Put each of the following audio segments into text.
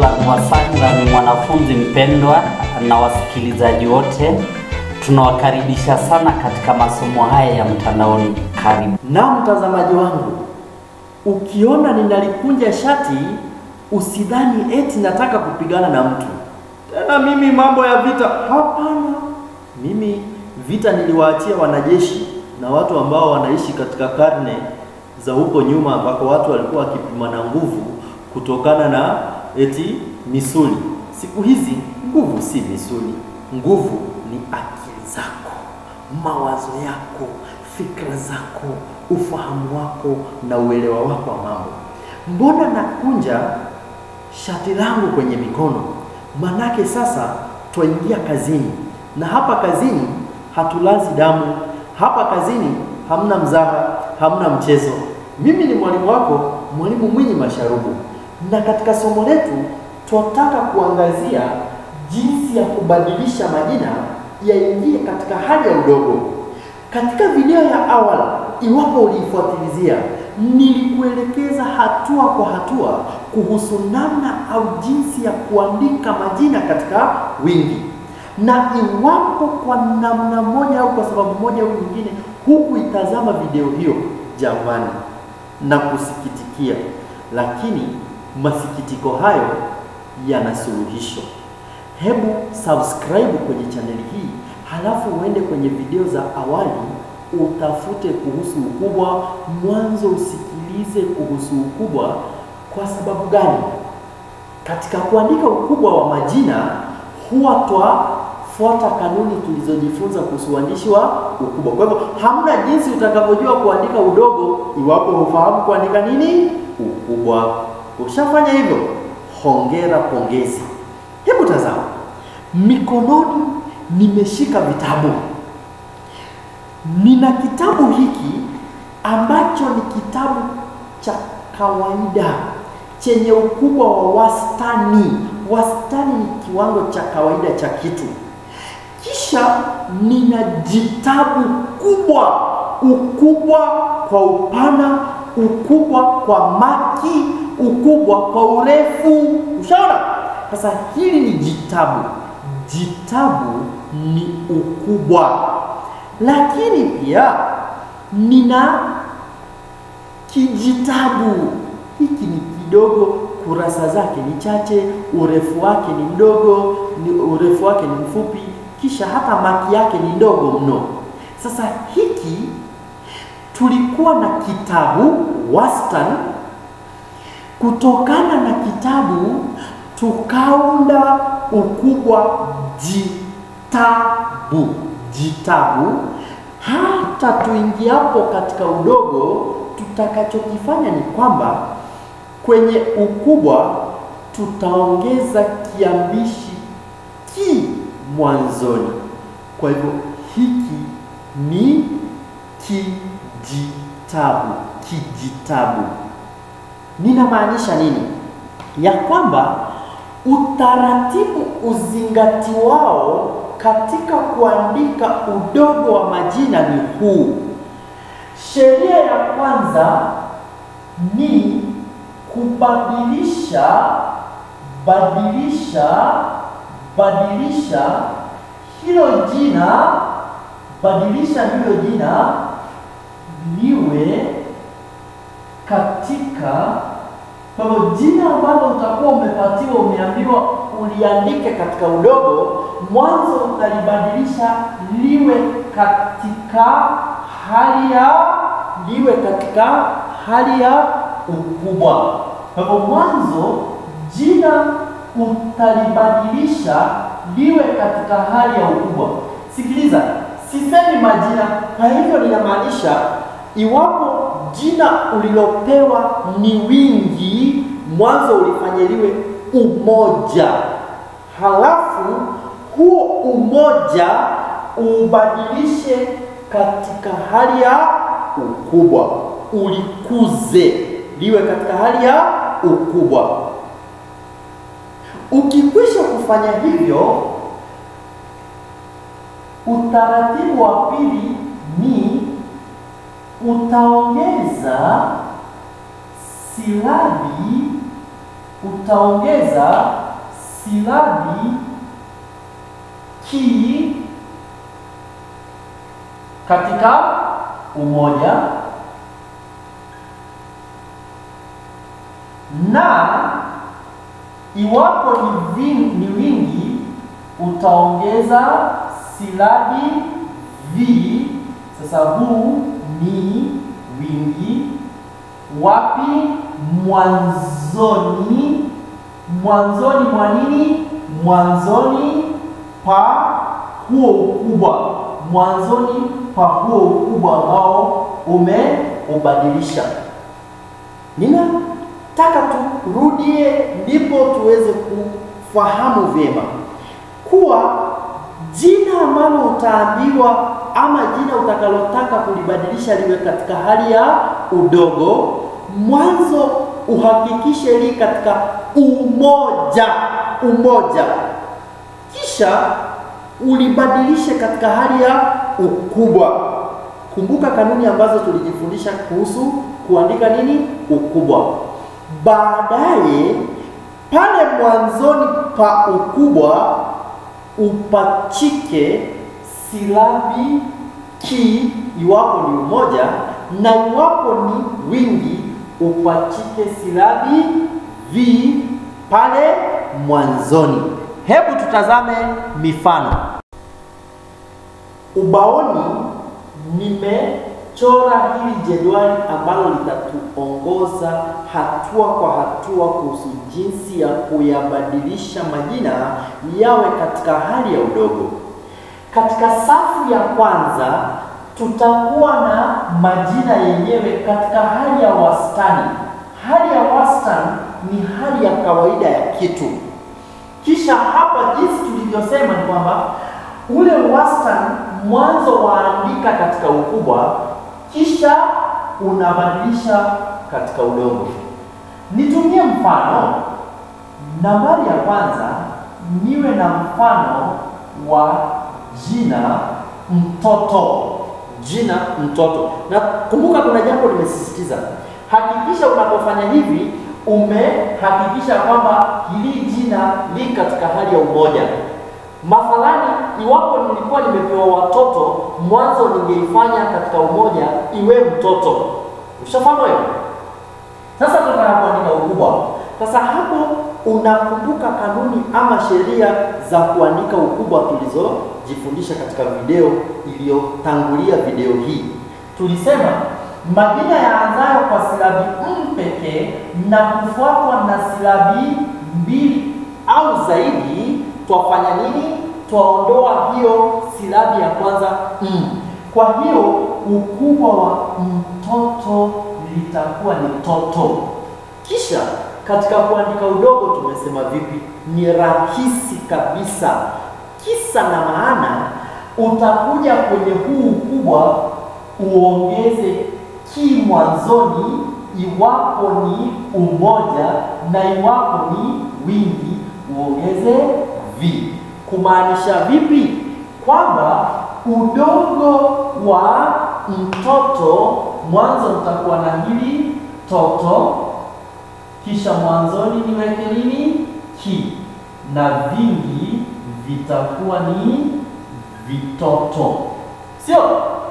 Ahlan wasahlan, mwanafunzi mpendwa na wasikilizaji wote, tunawakaribisha sana katika masomo haya ya mtandaoni. Karibu. Na mtazamaji wangu, ukiona ninalikunja shati usidhani eti nataka kupigana na mtu. Tena mimi mambo ya vita, hapana. Mimi vita niliwaachia wanajeshi na watu ambao wanaishi katika karne za huko nyuma, ambako watu walikuwa wakipimana nguvu kutokana na eti misuli. Siku hizi nguvu si misuli, nguvu ni akili zako, mawazo yako, fikra zako, ufahamu wako na uelewa wako wa mambo. Mbona nakunja shati langu kwenye mikono? Manake sasa twaingia kazini, na hapa kazini hatulazi damu. Hapa kazini hamna mzaha, hamna mchezo. Mimi ni mwalimu wako, mwalimu Mwinyi Masharubu, na katika somo letu twataka kuangazia jinsi ya kubadilisha majina yaingie katika hali ya udogo. Katika video ya awali, iwapo uliifuatilizia, nilikuelekeza hatua kwa hatua kuhusu namna au jinsi ya kuandika majina katika wingi, na iwapo kwa namna moja au kwa sababu moja au nyingine hukuitazama video hiyo, jamani, na kusikitikia, lakini masikitiko hayo yana suluhisho. Hebu subscribe kwenye chaneli hii, halafu uende kwenye video za awali utafute kuhusu ukubwa, mwanzo usikilize kuhusu ukubwa. Kwa sababu gani? Katika kuandika ukubwa wa majina huwa twafuata kanuni tulizojifunza kuhusu uandishi wa ukubwa. Kwa hivyo hamna jinsi utakavyojua kuandika udogo iwapo hufahamu kuandika nini ukubwa. Ushafanya hivyo, hongera, pongezi. Hebu tazama, mikononi nimeshika vitabu. Nina kitabu hiki ambacho ni kitabu cha kawaida chenye ukubwa wa wastani. Wastani ni kiwango cha kawaida cha kitu. Kisha nina jitabu kubwa, ukubwa kwa upana, ukubwa kwa maki, ukubwa kwa urefu. Ushaona? Sasa hili ni jitabu. Jitabu ni ukubwa, lakini pia nina kijitabu. Hiki ni kidogo, kurasa zake ni chache, urefu wake ni mdogo, ni urefu wake ni mfupi, kisha hata maki yake ni ndogo mno. Sasa hiki tulikuwa na kitabu wastani. Kutokana na kitabu tukaunda ukubwa jitabu. Jitabu hata tuingiapo katika udogo, tutakachokifanya ni kwamba kwenye ukubwa tutaongeza kiambishi ki mwanzoni. Kwa hivyo hiki ni kijitabu. Kijitabu ninamaanisha nini? Ya kwamba utaratibu uzingatiwao katika kuandika udogo wa majina ni huu. Sheria ya kwanza ni kubadilisha, badilisha, badilisha hilo jina, badilisha hilo jina liwe katika kwa hivyo jina ambalo utakuwa umepatiwa, umeambiwa uliandike katika udogo, mwanzo utalibadilisha liwe katika hali ya liwe katika hali ya ukubwa. Kwa hivyo mwanzo jina utalibadilisha liwe katika hali ya ukubwa. Sikiliza, sisemi majina, kwa hivyo ninamaanisha iwapo jina ulilopewa ni wingi, mwanzo ulifanye liwe umoja, halafu huo umoja ubadilishe katika hali ya ukubwa, ulikuze liwe katika hali ya ukubwa. Ukikwisha kufanya hivyo, utaratibu wa pili ni utaongeza silabi utaongeza silabi ki katika umoja na iwapo ni, vin, ni wingi utaongeza silabi vi. Sasa huu ni wingi wapi? Mwanzoni. Mwanzoni mwa nini? Mwanzoni pa huo ukubwa, mwanzoni pa huo ukubwa ambao umeubadilisha. Ninataka turudie, ndipo tuweze kufahamu vyema kuwa jina ambalo utaambiwa ama jina utakalotaka kulibadilisha liwe katika hali ya udogo, mwanzo uhakikishe li katika umoja, umoja, kisha ulibadilishe katika hali ya ukubwa. Kumbuka kanuni ambazo tulijifundisha kuhusu kuandika nini, ukubwa. Baadaye pale mwanzoni pa ukubwa upachike silabi ki iwapo ni umoja, na iwapo ni wingi upachike silabi vi pale mwanzoni. Hebu tutazame mifano. Ubaoni nimechora hili jedwali ambalo litatuongoza hatua kwa hatua kuhusu jinsi ya kuyabadilisha majina yawe katika hali ya udogo. Katika safu ya kwanza tutakuwa na majina yenyewe katika hali ya wastani. Hali ya wastani ni hali ya kawaida ya kitu. Kisha hapa, jinsi tulivyosema ni kwamba ule wastani mwanzo waandika katika ukubwa, kisha unabadilisha katika udogo. Nitumie mfano. Nambari ya kwanza niwe na mfano wa jina mtoto. Jina mtoto, na kumbuka, kuna jambo nimesisitiza. Hakikisha unapofanya hivi umehakikisha kwamba hili jina li katika hali ya umoja. Mathalani, iwapo nilikuwa nimepewa watoto, mwanzo ningeifanya katika umoja iwe mtoto. Ushafahamu hiyo? Sasa tunataka kuandika ukubwa. Sasa hapo unakumbuka kanuni ama sheria za kuandika ukubwa tulizojifundisha katika video iliyotangulia video hii. Tulisema majina yaanzayo kwa silabi m pekee na kufuatwa na silabi mbili au zaidi, twafanya nini? Twaondoa hiyo silabi ya kwanza m. Kwa hiyo ukubwa wa mtoto litakuwa ni toto. Kisha katika kuandika udogo tumesema vipi? Ni rahisi kabisa. Kisa na maana, utakuja kwenye huu ukubwa uongeze ki mwanzoni, iwapo ni umoja, na iwapo ni wingi uongeze vi. Kumaanisha vipi? Kwamba udogo wa mtoto mwanzo utakuwa na hili toto kisha mwanzoni niweke nini? Ki, na vingi vitakuwa ni vitoto, sio?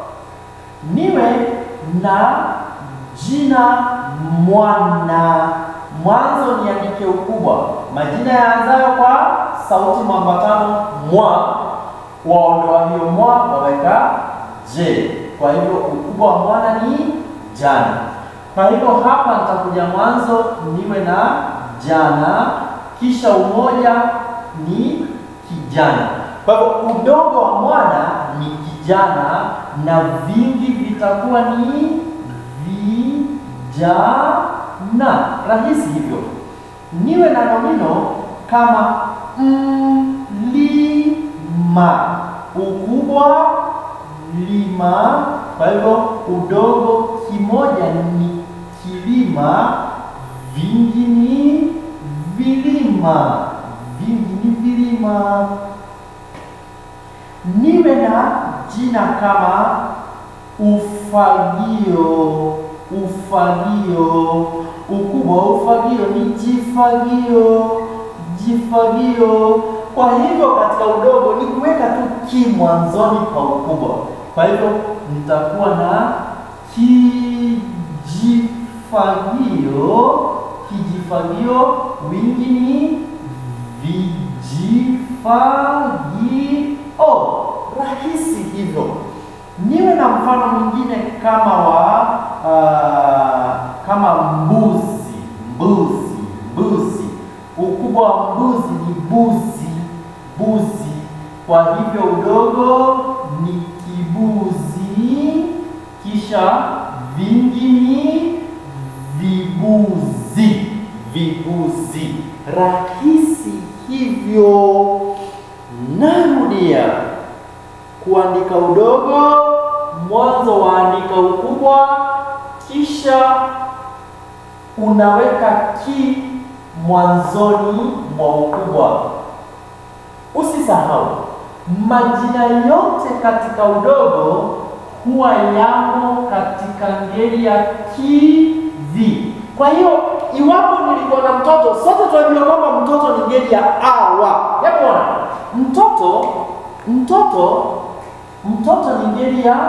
Niwe na jina mwana, mwanzo niandike ukubwa. Majina yaanzayo kwa sauti mwambatano mwa, waondoa hiyo mwa, waweka je. Kwa hivyo ukubwa wa mwana ni jana. Kwa hivyo hapa nitakuja mwanzo niwe na jana, kisha umoja ni kijana. Kwa hivyo udogo wa mwana ni kijana na vingi vitakuwa ni vijana. Rahisi hivyo. Niwe na nomino kama mlima, ukubwa lima. Kwa hivyo udogo kimoja ni kilima, vingi ni vilima, vingi ni vilima. Niwe na jina kama ufagio, ufagio. Ukubwa wa ufagio ni jifagio, jifagio. Kwa hivyo katika udogo ni kuweka tu ki mwanzoni pa ukubwa. Kwa hivyo nitakuwa na kijifagio, kijifagio, wingi ni vijifagio. Rahisi hivyo. Niwe na mfano mwingine kama wa uh, kama mbuzi, mbuzi, mbuzi. Ukubwa wa mbuzi ni buzi, buzi. Kwa hivyo udogo ni kibuzi, kisha vingi ni vibuzi, vibuzi. Rahisi hivyo. Narudia kuandika udogo, mwanzo waandika ukubwa, kisha unaweka ki mwanzoni mwa ukubwa. Usisahau majina yote katika udogo huwa yamo katika ngeli ya ki vi. Kwa hiyo iwapo nilikuwa na mtoto, sote tunajua kwamba mtoto ni ngeli ya awa. Hebu ona, mtoto mtoto mtoto ni ngeli ya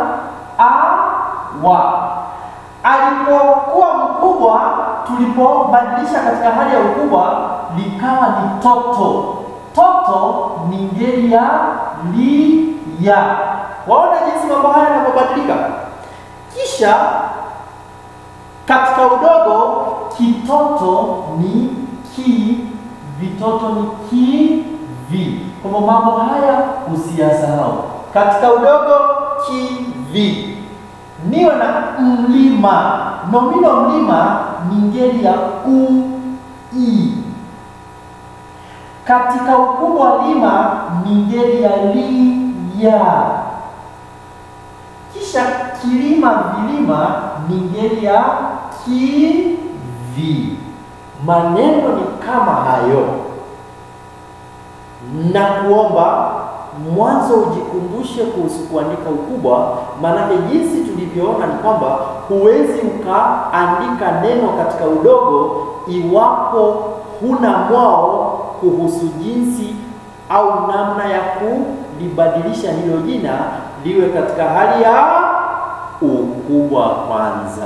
awa. Alipokuwa mkubwa, tulipobadilisha katika hali ya ukubwa, likawa ni toto. Toto ni ngeli ya li ya. Waona jinsi mambo haya yanavyobadilika. Kisha katika udogo, kitoto ni ki, vitoto ni ki vi. Kwa hivyo mambo haya usiyasahau. Katika udogo ki vi. Niwe na mlima. Nomino mlima ni ngeli ya u i. Katika ukubwa lima ni ngeli ya li ya. Kisha kilima vilima ni ngeli ya ki vi. Maneno ni kama hayo na kuomba mwanzo ujikumbushe kuhusu kuandika ukubwa, maanake jinsi tulivyoona ni kwamba huwezi ukaandika neno katika udogo iwapo huna mwao kuhusu jinsi au namna ya kulibadilisha hilo jina liwe katika hali ya ukubwa kwanza.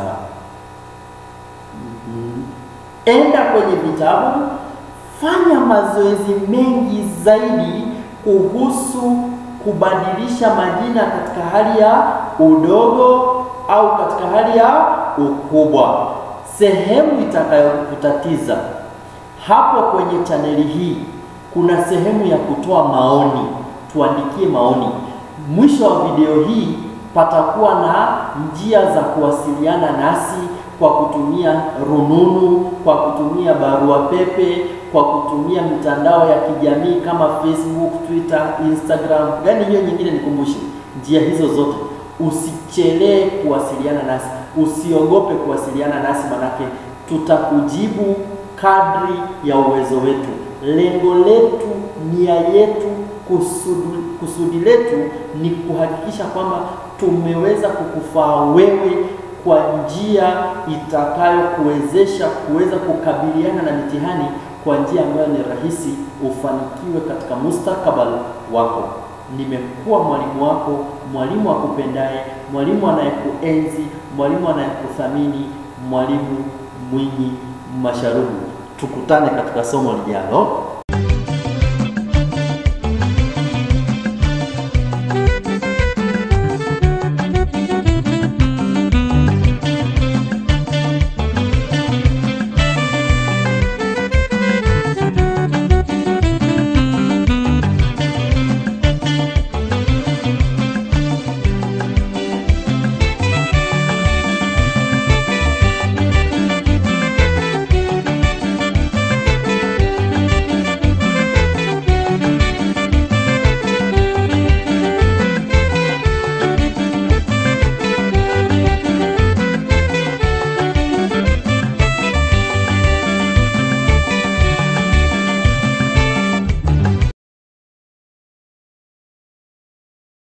Mhm. Enda kwenye vitabu fanya mazoezi mengi zaidi kuhusu kubadilisha majina katika hali ya udogo au katika hali ya ukubwa. Sehemu itakayokutatiza hapo kwenye chaneli hii, kuna sehemu ya kutoa maoni. Tuandikie maoni. Mwisho wa video hii patakuwa na njia za kuwasiliana nasi kwa kutumia rununu, kwa kutumia barua pepe, kwa kutumia mitandao ya kijamii kama Facebook, Twitter, Instagram, gani hiyo nyingine nikumbushe. Njia hizo zote usichelee kuwasiliana nasi, usiogope kuwasiliana nasi, manake tutakujibu kadri ya uwezo wetu. Lengo letu, nia yetu, kusudi, kusudi letu ni kuhakikisha kwamba tumeweza kukufaa wewe kwa njia itakayokuwezesha kuweza kukabiliana na mitihani kwa njia ambayo ni rahisi, ufanikiwe katika mustakabali wako. Nimekuwa mwalimu wako, mwalimu akupendaye, mwalimu anayekuenzi, mwalimu anayekuthamini, mwalimu Mwinyi Masharubu. Tukutane katika somo lijalo.